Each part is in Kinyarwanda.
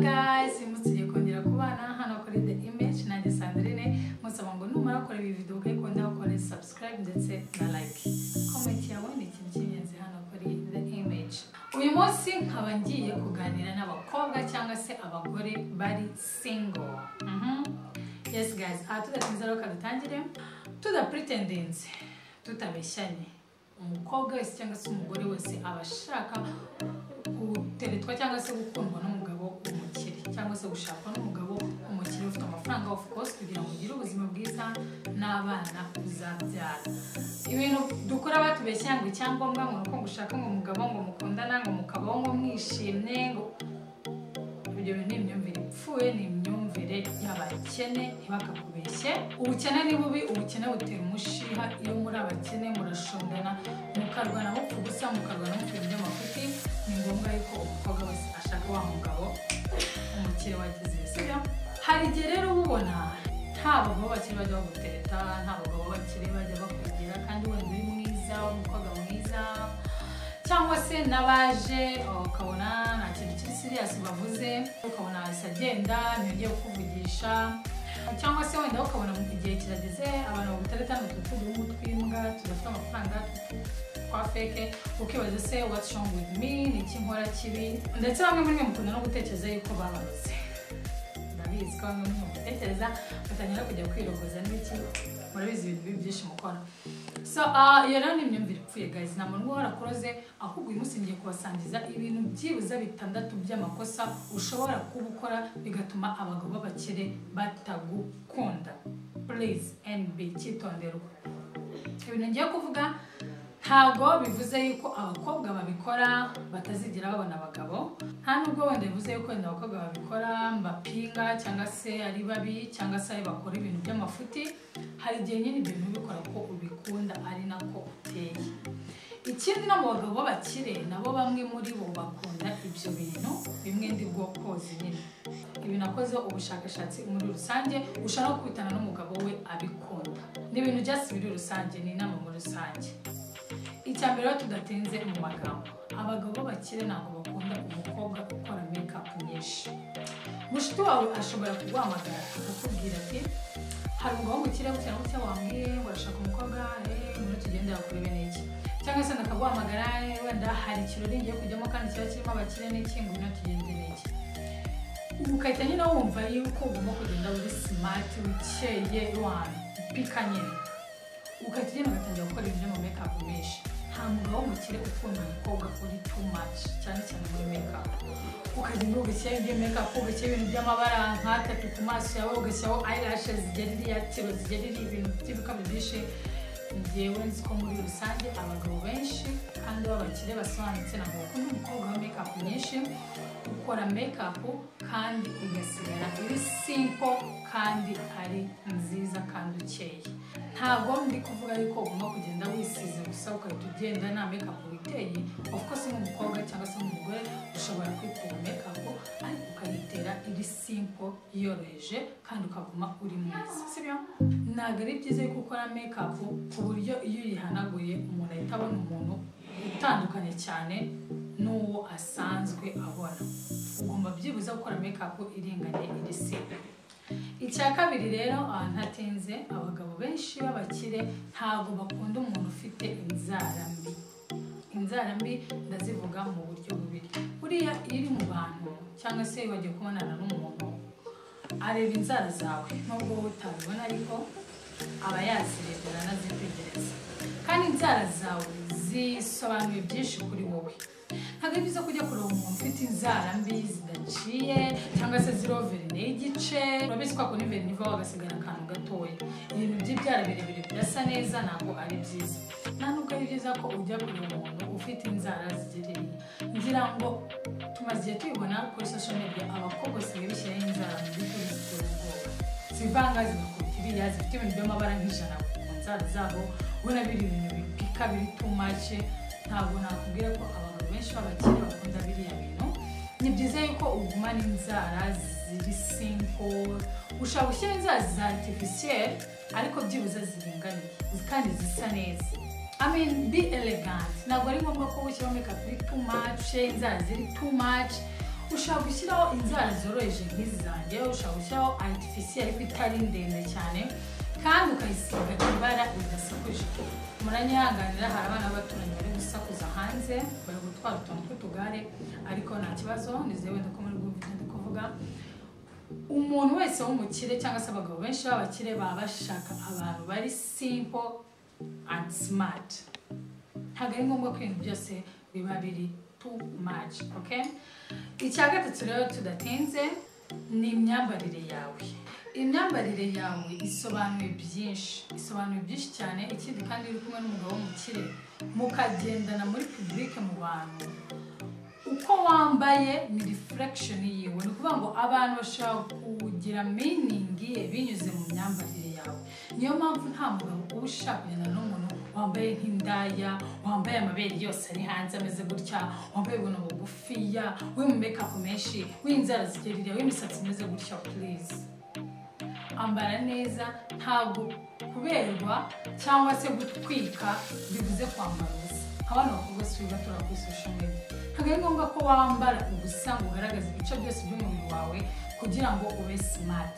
guys mutse kongera kubana hano kuri the image nanjye sandrine musaba ngo numara kora iyi video ukayikunda ukore subscribe ndetse na like comment yawe ni ikintu cy'ingenzi hano kuri the image uyu munsi nkaba ngiye kuganira n'abakobwa cyangwa se abagore bari single Mhm. yes guys aha tudatinze rero kadutangire tudapretendinze tutabeshyanye umukobwa wese cyangwa se umugore wese aba ashaka guteretwa cyangwa se gukundwa n'umugabo w'umukire cyangwa se gushakwa n'umugabo w'umukire ufite amafaranga of course kugira ngo ugire ubuzima bwiza n'abana uzabyara ibintu dukora batubeshya ngo icyangombwa ngo nuko gushaka ngo umugabo ngo mukundana ngo mukabaho ngo mwishimye ngo ibyo bintu ni imyumvire ipfuye ni imyumvire y'abakene ntibakakubeshye ubukene ni bubi ubukene butera umushiha iyo muri abakene murashondana mukarwana mupfa ubusa mukarwana mupfa iby'amafuti ni ngombwa yuko umukobwa wese ashaka wa mugabo umukire wagize ibisubizo hari igihe rero uba ubona nta bagabo bakiri bajya bagutereta nta bagabo bakiri bajya bakwigira kandi wenda uri mwiza umukobwa mwiza cyangwa se n'abaje ukabona nta kintu kiri siriyasi bavuze ukabona ahise agenda ntibagiye kukuvugisha cyangwa se wenda ukabona mu igihe kirageze abantu baguteretana ututugu tw'imbwa tudafite amafaranga tw'utu- twa feke ukibaza se what's wrong with me ni iki nkora kibi ndetse bamwe muri mwe mukunda no gutekereza yuko babaroze ndabizi ko bamwe muri mwe mutekereza batangira kujya kwirogoza n'iki murabizi ibintu bibi byinshi mukora so ah, iyo rero ni imyumvire ipfuye guys nta muntu uba warakoze ahubwo uyu munsi ngiye kubasangiza ibintu byibuze bitandatu by'amakosa ushobora kuba ukora bigatuma abagabo b'abakire batagukunda please nb cyitonderwa ibintu ngiye kuvuga ntabwo bivuze yuko abakobwa babikora batazigera babona abagabo nta nubwo wenda bivuze yuko wenda abakobwa babikora mbapinga cyangwa se ari babi cyangwa se ari bakora ibintu by'amafuti hari igihe nyine ibyo bintu ubikora ko ubikunda ari nako uteye ikindi no mu bagabo b'abakire nabo bamwe muri bo bakunda ibyo bintu bimwe ndi bwokozi nyine ibi nakoze ubushakashatsi muri rusange ushaka kwitana n'umugabo we abikunda ni ibintu byasi biri rusange ni inama muri rusange icya mbere rero tudatinze mu magambo abagabo bakire ntabwo bakunda umukobwa ukora mekapu nyinshi mushiki wawe ashobora kuguhamagara akakubwira ati hari umugabo mukire gutya na gutya wambwiye ngo urashaka umukobwa eh, ngwino tugende yakurebe n'iki cyangwa se ndakaguhamagara eh, wenda hari ikirori ngiye kujyamo kandi kiba kirimo abakire n'iki ngwino tugende n'iki ugahita nyine wumva yuko ugomba kugenda uri simati ukeye wani pika nyine ugahita ugenda ugatangira gukora ibintu mu mekapu menshi nta mugabo w'umukire ukunda umukobwa uri too much cyane cyane muri mekapu ukagenda ugashyiraho ibyo mekapu ugashyiraho ibintu by'amabara nka tapi ku maso yawe ugashyiraho ayirashe zigera iriya tiro zigera iriya ibintu by'ibikapu byinshi njyewe nzi ko muri rusange abagabo benshi kandi b'abakire basobanutse ntabwo bakunda umukobwa wa mekapu nyinshi ukora mekapu kandi igasigara iri simpo kandi ari nziza kandi ukeye ntabwo ndi kuvuga yuko ugomba kugenda wisize gusa ukahita ugenda nta mekapu witeye of course nk'umukobwa cyangwa se nk'umugore ushobora kwitera mekapu ariko ukayitera iri simpo yoroheje kandi ukaguma uri mwiza sibyo ntabwo ari byiza yuko ukora mekapu ku buryo iyo uyihanaguye umuntu ahita abona umuntu utandukanye cyane n'uwo asanzwe abona ugomba byibuze gukora mekapu iringaniye iri simba icya kabiri rero ahantu hatinze abagabo benshi b'abakire ntabwo bakunda umuntu ufite inzara mbi inzara mbi ndazivuga mu buryo bubiri buriya iyo iri mu bantu cyangwa se iyo wagiye kubonana n'umuntu areba inzara zawe nubwo wowe utabibona ariko aba yazirebera anazitegereza kandi inzara zawe zisobanuye byinshi kuri wowe ntabwo ari byiza kujya kureba umuntu ufite inzara mbi zidaciye cyangwa se ziroverine y'igice urabizi ko akora iverine ivaho agasigara akantu gatoya ibintu by'ibyara birebire bidasa neza ntabwo ari byiza nta nubwo ari byiza ko ujya kureba umuntu ufite inzara zigereye ngira ngo tumaze igihe tubibona kuri social media abakobwa basigaye bishyiraho inzara mu by'ukuri zitera ubwoba zivanga zigakubita iriya zifite ibintu by'amabara nk'ijana ku nzara zabo ubona biri ibintu bipika biri too much ntabwo nakubwira ko abantu benshi b'abakire bakunda biriya bintu ni byiza yuko ugumana inzara ziri simpo ushobora gushyira inzara za artificiel ariko byibuze ziringaniye kandi zisa neza I mean, be elegant ntabwo ari ngombwa ko ushyiramo make up iri too much inzara ziri too much ushaka gushyiraho inzara zoroheje nk'izi zanjye ushaka gushyiraho artificiel ariko itari ndende cyane kandi ukayisiga ibara ridasekuje muranyihanganira hari abana b'abaturanyi bari gusakuza hanze bari gutwara utuntu tw'utugare ariko nta kibazo nizeye wenda ko muri bwumva ibyo ndi kuvuga umuntu wese w'umukire cyangwa se abagabo benshi b'abakire baba bashaka abantu bari simple and smart ntabwo ari ngombwa ko ibintu byose biba biri too much okay icya gatatu rero tudatinze ni imyambarire yawe imyambarire yawe isobanuye byinshi isobanuye byinshi cyane ikindi kandi uri kumwe n'umugabo w'umukire mukagendana muri puburike mu bantu uko wambaye ni reflection yiwe ni ukuvuga ngo abantu bashobora kugira meaning ye binyuze mu myambarire yawe niyo mpamvu nta mugabo uba ushaka kugenda n'umuntu wambaye nk'indaya wambaye amabere yose ari hanze ameze gutya wambaye ibintu bugufiya we mu makeup menshi w'inzara zigerire w'imisatsi imeze gutya please ambara neza ntabwo kuberwa cyangwa se gutwika bivuze kwambara ubusa abana bakobwa si batura kuri social media ntabwo ari ngombwa ko wambara ubusa ngo ugaragaze ibice byose by'umubiri wawe kugira ngo ube smart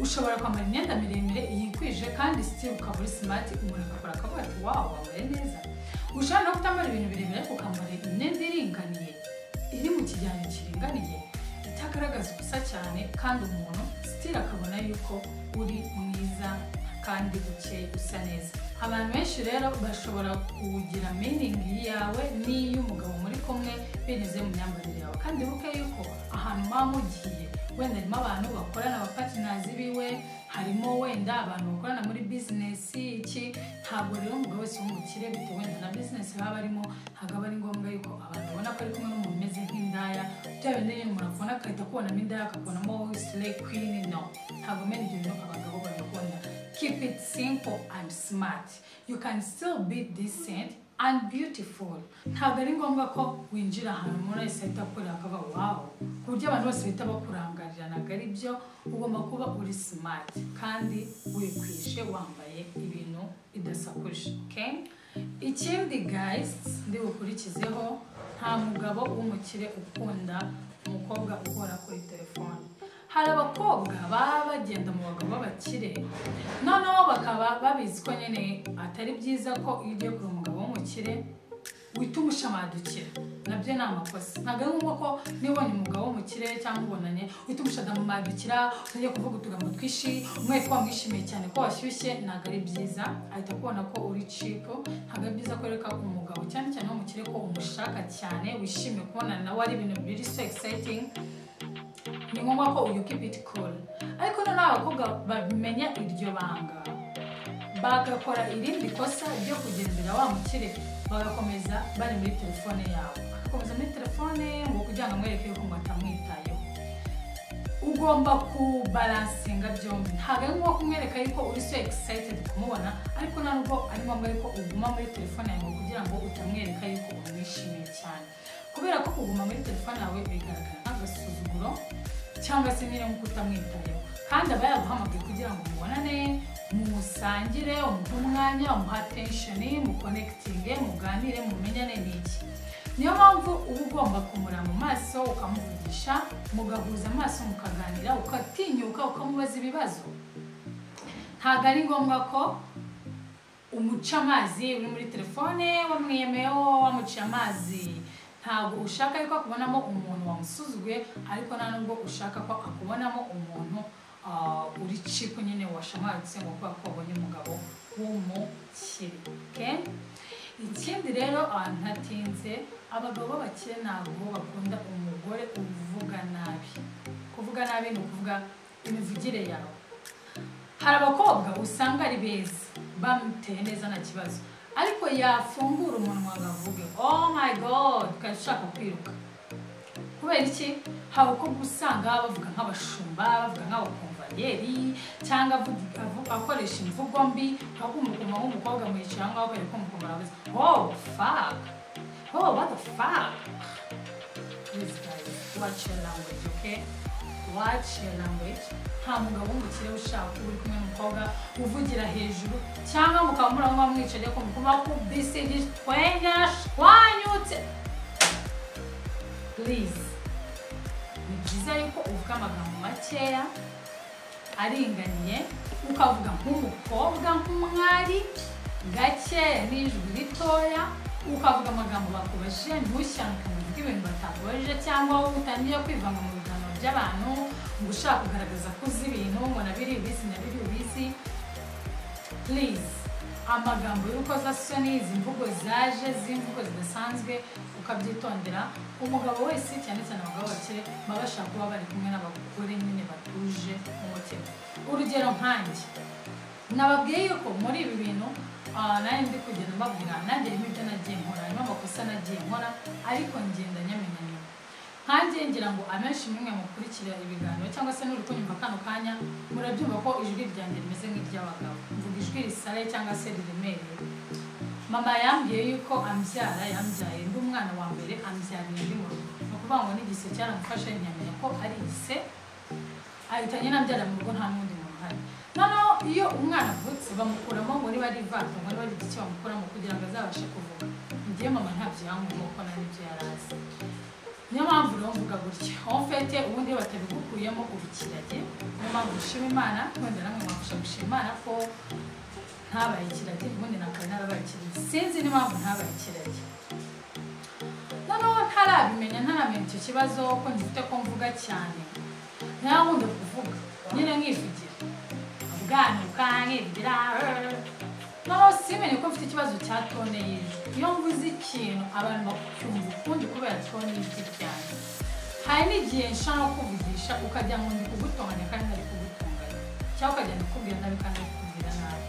ushobora kwambara imyenda miremire yikwije kandi sitiri ukaba uri smart umuntu akakora akavuga ati wawu wambaye neza ushobora no kutambara ibintu birebire ariko ukambara imyenda iringaniye iri mu kijyanye kiringaniye itagaragaza ubusa cyane kandi umuntu sitiri akabona yuko uri mwiza kandi ukeye usa neza abantu benshi rero bashobora kugira meaningi yawe n'iy'umugabo muri kumwe binyuze mu myambarire yawe kandi wibuke yuko ahantu muba mugiye wenda harimo abantu bakorana abapatinazi biwe harimo wenda abantu bakorana muri bizinesi iki ntabwo rero umugabo wese w'umukire bitewe wenda na bizinesi baba barimo ntabwo aba ari ngombwa yuko abantu ubona ko ari kumwe n'umuntu umeze nk'indaya bya bindi nyine umuntu akubona agahita akubonamo indaya akakubonamo sire kwini no ntabwo menya ibyo bintu abagabo babikunda keep it simple and smart you can still be decent and beautiful ntabwo ari ngombwa ko winjira ahantu umuntu wese ahita akurira akaba wawo ku buryo abantu bose bahita bakurangarira ntabwo ari byo ugomba kuba uri smart kandi wikwije wambaye ibintu bidasakuje okay? ikindi guys ndi bukurikizeho nta mugabo w'umukire ukunda umukobwa ukora kuri telefone hari abakobwa baba bagenda mu bagabo b'abakire noneho bakaba babizi ko nyine atari byiza ko iyo ugiye kureba umugabo w'umukire wita umushamadukira nabyo ni amakosa ntabwo ari ngombwa ko niba ubonye umugabo w'umukire cyangwa ubonanye uhita umushamadukira utajya kuvuga utugambo twishi umwereka ko wamwishimiye cyane ko washyushye ntabwo ari byiza ahita kubona ko uri cipo ntabwo ari byiza ko reka umugabo cyane cyane w'umukire ko umushaka cyane wishimiye kubonana nawe ari ibintu biri so exciting ni ngombwa ko uyu keep it cool ariko noneho abakobwa bamenya iryo banga bagakora irindi kosa ryo kugendera wa mukire bagakomeza bari muri telefone yawe bagakomeza muri telefone ngo kugira ngo amwereke yuko ngo atamwitayeho ugomba kubaransinga byombi ntabwo ari ngombwa kumwereka yuko uri so excited kumubona ariko ntabwo ari ngombwa yuko uguma muri telefone yawe kugira ngo utamwereka yuko umwishimiye cyane kubera ko kuguma muri telefone yawe bigaragara nk'agasuzuguro cyangwa se nyine nk'uko utamwitayeho kandi aba yaguhamagaye kugira ngo mubonane musangire umuhe umwanya umuhe attention mukonekitinge muganire mumenyane n'iki niyo mpamvu uba ugomba kumureba mu maso ukamuvugisha mugahuza amaso mukaganira ukatinyuka ukamubaza ibibazo ntabwo ari ngombwa ko umuca amazi uri muri telefone wamwiyemeyeho wamuciye amazi ntabwo ushaka yuko akubonamo umuntu wamusuzuguye ariko nta nubwo ushaka ko akubonamo umuntu uh, uri cipo nyine washamaritse ngo kubera ko wabonye umugabo w'umukire okay? ikindi rero abantu ntatinze abagabo b'abakire ntabwo bakunda umugore uvuga nabi kuvuga nabi ni ukuvuga imivugire yawe hari abakobwa usanga ari beza bamuteye neza nta kibazo ariko yafungura umunwa ngo avuge oh my god ukaba ushaka kwiruka kubera iki hari ukobwa usanga bavuga nk'abashumba bavuga nk'abakomvayeri cyangwa akoresha imvugo mbi aho umukoma w'umukobwa mwicara aho ngaho bareka umukoma aravuze oh fuck oh what the fuck please guys watch your language okay watch your language nta mugabo w'umukire ushaka uri kumwe n'umukobwa uvugira hejuru cyangwa mukaba muranywa mwicaye ku mukoma ku bisi gitwenya shwanyutse please byiza yuko uvuga amagambo makeya aringaniye ukavuga nk'umukobwa nk'umwari gake n'ijwi ritoya ukavuga amagambo bakubajije ntushyane uvuge ibintu batakubajije cyangwa wowe utangiye kwivanga mu biganiro by'abantu ngo ushaka kugaragaza ko uzi ibintu ngo nabiri ubizi nabiri ubizi purize amagambo y'urukozasoni izi mvugo zaje z'imvugo zidasanzwe ukabyitondera umugabo wese cyane cyane abagabo bakire baba bashaka kuba bari kumwe n'abagore nyine batuje umutima urugero nkanjye nababwiye yuko muri ibi bintu ah, nanjye ndi kugenda mbabwira nanjye harimo ibyo nagiye nkora harimo amakosa nagiye nkora ariko ngenda nyamenya nyuma nkanjye ngira ngo amenshi mwe mukurikira ibiganiro cyangwa se n'uri kunyumva kano kanya murabyumva ko ijwi ryanjye rimeze nk'iry'abagabo mvuga ijwi risare cyangwa se riremereye mama yambwiye yuko ambyara yambyaye ndi umwana wa mbere ambyariye ndi mu rugo ni ukuvuga ngo n'igise cyaramufashe ntiyamenya ko ari igise ahitanye n'abyara mu rugo nta n'undi muntu uhari noneho iyo umwana avutse bamukuramo ngo niba ari ivanze ngo niba ari igiki bamukuramo kugira ngo azabashe kuvuga njyewe mama ntabyo yankuye ko nta n'ibyo yari azi niyo mpamvu rero mvuga gutya aho mfite ubundi iyo batabigukuyemo ubikirage niyo mpamvu dushima imana wenda namwe mwafasha gushima imana ko ntabaye ikiragi ubundi nakaba narabaye ikiragi sinzi n'impamvu ntabaye ikiragi noneho ntarabimenya ntaramenya icyo kibazo ko ngifite ko mvuga cyane ntarankunde kuvuga nyine nkivugira ubwanuka nkivugira noneho simenye ko mfite ikibazo cya tone y'ijwi iyo mvuze ikintu abantu bakumva ukundi kubera tone y'ijwi ryanjye hari n'igihe nshaka no kuvugisha ukajya ngo ndi kugutonganya kandi ntari kugutunganya cyangwa ukajya ndikubwira nabi kandi ntari kukubwira nabi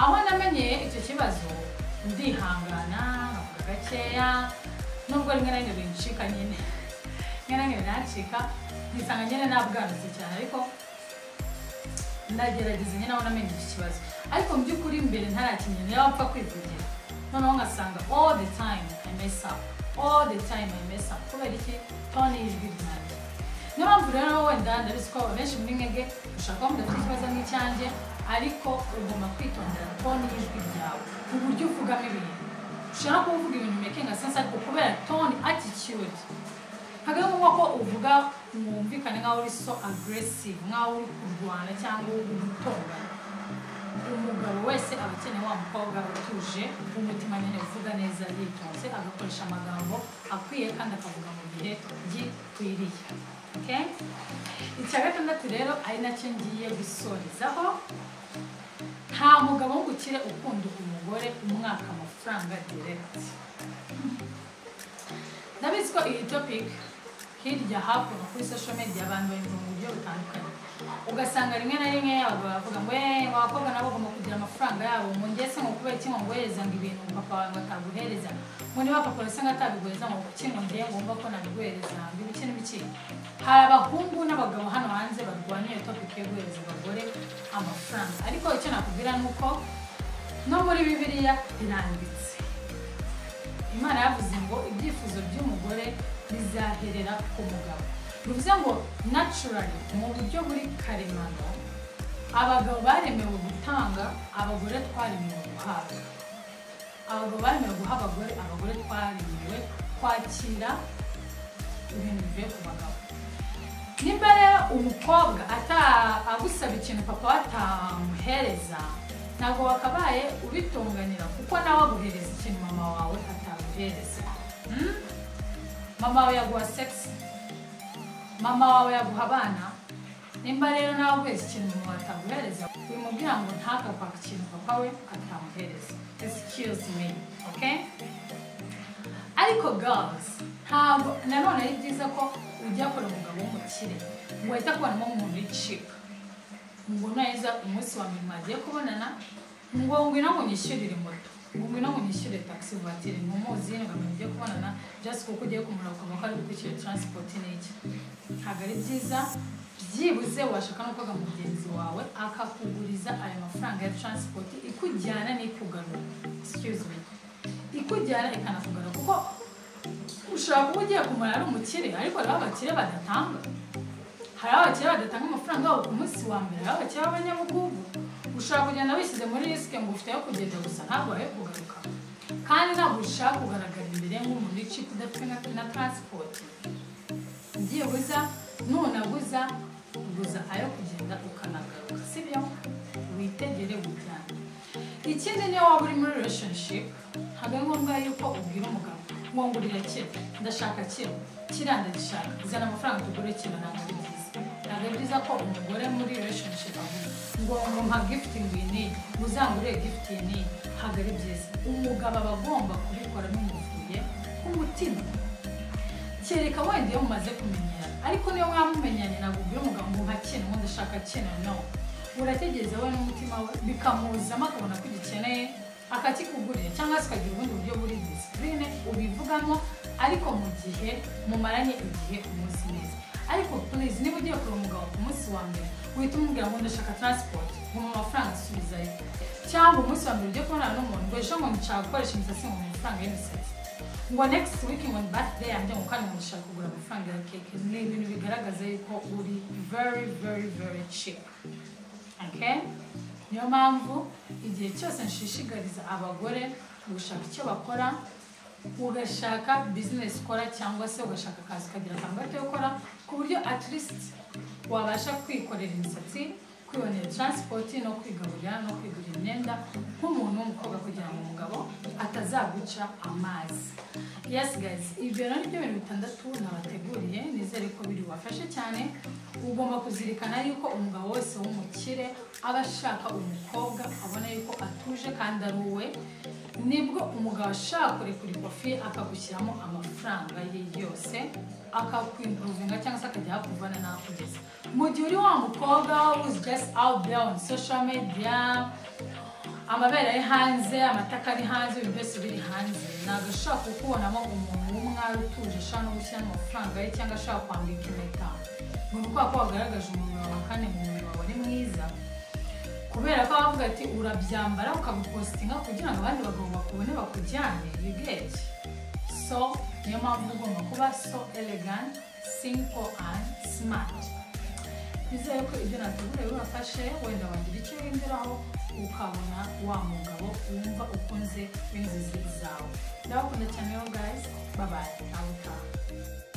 aho namenyeye icyo kibazo ndihangana nkavuga gakeya nubwo rimwe na rimwe bincika nyine rimwe na rimwe biranacika nisanga nyine nabwanutse cyane ariko ndagerageza nyine aho namenye icyo kibazo ariko mu by'ukuri imbere ntarakimenya niba wapfa kwivugira noneho ngasanga all the time I mess up all the time I mess up kubera iki tone y'ijwi ryanjye niyo mpamvu rero wenda ndabizi ko abenshi muri mwebwe ushaka kuba mudafite ikibazo nk'icyanjye ariko ugomba kwitondera tone y'ijwi ryawe ku buryo uvugamo ibintu ushaka kuvuga ibintu making sense ariko kubera tone attitude ntabwo ari ngombwa ko uvuga mwumvikane nk'aho uri so aggressive nk'aho uri kurwana cyangwa uri gutongana umugabo wese aba akeneye wa mukobwa utuje umutima nyine uvuga neza yitonze agakoresha amagambo akwiye kandi akavuga mu gihe gikwiriye okay? icya gatandatu rero ari nacyo ngiye gusorezaho nta mugabo w'ubukire ukunda umugore umwaka amafaranga direct ndabizi ko iyi topic hirya hakuno kuri social media abantu bayumva mu buryo butandukanye ugasanga rimwe na rimwe abagabo bavuga ngo "Eh, abakobwa nabo bagomba kugira amafaranga yabo ngo njye se ngo kubera iki ngo ngohereza ngo ibintu papa wawe ngo ataguhereza ngo niba papa wawe se ngo atabiguhereza ngo kuki ngo njye ngomba ko nabiguhereza ngo ibiki n'ibiki hari abahungu n'abagabo hano hanze barwanya iyo topic yo guhereza abagore amafaranga ariko icyo nakubwira ni uko no muri bibiliya biranditse imana yavuze ngo ibyifuzo by'umugore bizaherera ku mugabo bivuze ngo naturally mu buryo buri karemano abagabo baremewe gutanga abagore twaremewe guhabwa abagabo baremewe guha abagore abagore twaremewe kwakira ibintu bivuye ku bagabo nimba rero umukobwa ata- agusaba ikintu papa we atamuhereza ntabwo wakabaye ubitunganira kuko nawe aguhereza ikintu mama wawe ataguhereza Hmm? mama wawe yaguha sex mama wawe yaguha abana nimba rero nawe uguhereza ikintu mama wawe ataguhereza bimubwira ngo ntakakwaka ikintu papa we atamuhereza excuse me okay ariko girls ntabwo nanone ari byiza ko ujya kure umugabo w'umukire ngo uhita kubonamo umuntu w'icika ngo neza umunsi wa mbere mwagiye kubonana ngo ngwino ngo unyishyurire moto ngo ngwino ngo unyishyurire taxi voiture ngo muzi ngo mugiye kubonana just kuko ugiye kumureba ukamenya ko ari bukwishyure transport n'iki ntabwo ari byiza byibuze washaka no koga mugenzi wawe akakuguriza ayo mafaranga ya transport ikujyana n'ikugarura excuse me ikujyana ikanakugarura kuko ushobora kuba ugiye kumara ari umukire ariko hari abakire badatanga hari abakire badatanga amafaranga yabo ku munsi wa mbere hari abakire b'abanyabugugu ushobora kugenda wishyize muri risike ngo ufite ayo kugenda gusa ntabwo ayo kugaruka kandi ntabwo ushaka kugaragara imbere nk'umuntu w'icika udafite na na transport byibuza nunaguza guza ayo kugenda ukanagaruka sibyo witegere gujyana ikindi niyo waba uri muri relationship ntabwo ari ngombwa yuko ubwira umugabo ngo ngurira kino ndashaka kino kiriya ndagishaka zana amafaranga tugure kino ntabwo ari byiza ntabwo ari byiza ko umugore muri relationship avuga ngo ngo mpa gift ngwini uzangure gift ni ntabwo ari byiza umugabo aba agomba kubikora bimuvuye ku mutima kereka wenda iyo mumaze kumenyera ariko niyo mwamumenyanye ntabwo ubwira umugabo ngo mpa kino ngo ndashaka kino no urategereza we n'umutima we bikamuzamo akabona ko ugikeneye akakikugurira cyangwa se ukagira ubundi buryo buri disipurine ubivugamo ariko mu gihe mumaranye igihe umunsi neza ariko purizi niba ugiye kureba umugabo ku munsi wa mbere uhita umubwira ngo ndashaka taransipoti mu mafaranga asubizayo cyangwa umunsi wa mbere ujye kubonana n'umuntu ngo ejo ngo nshaka gukoresha imisatsi ngo mu mafaranga y'imisatsi ngo next week ngo birthday yanjye ngo kandi ngo nshaka kugura amafaranga ya keke ni ibintu bigaragaza yuko uri very very very cheap okay niyo mpamvu igihe cyose nshishikariza abagore gushaka icyo bakora ugashaka business ukora cyangwa se ugashaka akazi ukagira akamaro ko gukora ku buryo at least wabasha kwikorera imisatsi kwibonera taransipoti no kwigaburira no kwigurira imyenda nk'umuntu w'umukobwa kugira ngo umugabo atazaguca amazi yes guys ibyo rero ni byo bintu bitandatu nabateguriye nizere ko biri bubafashe cyane ugomba kuzirikana yuko umugabo wese w'umukire aba ashaka umukobwa abona yuko atuje kandi ari uwe nibwo umugabo ashaka kurekura ikofi akagushyiramo amafaranga ye yose akakwimporovinga cyangwa se akajya yakuvana n'akugeza mu gihe uri wa mukobwa who's just out there on social media amabere ari hanze amataka ari hanze ibintu byose biri hanze ntabwo ashobora kukubonamo umuntu w'umwari utuje ashobora no gushyiramo amafaranga ye cyangwa ashobora kwambika impeta ni ukuvuga ko wagaragaje umubiri wawe kandi umubiri wawe ni mwiza kubera ko bavuga ati urabyambara ukagupositinga kugira ngo abandi bagabo bakubone bakujyane bigeke so niyo mpamvu ugomba kuba so elegant simple and smart bizeye ko ibyo nategura bibafashe wenda wagira icyo wihinduraho ukabona wa mugabo wumva ukunze w'inzozi zawe ndabakunda cyane rero guys babaye nawe utaha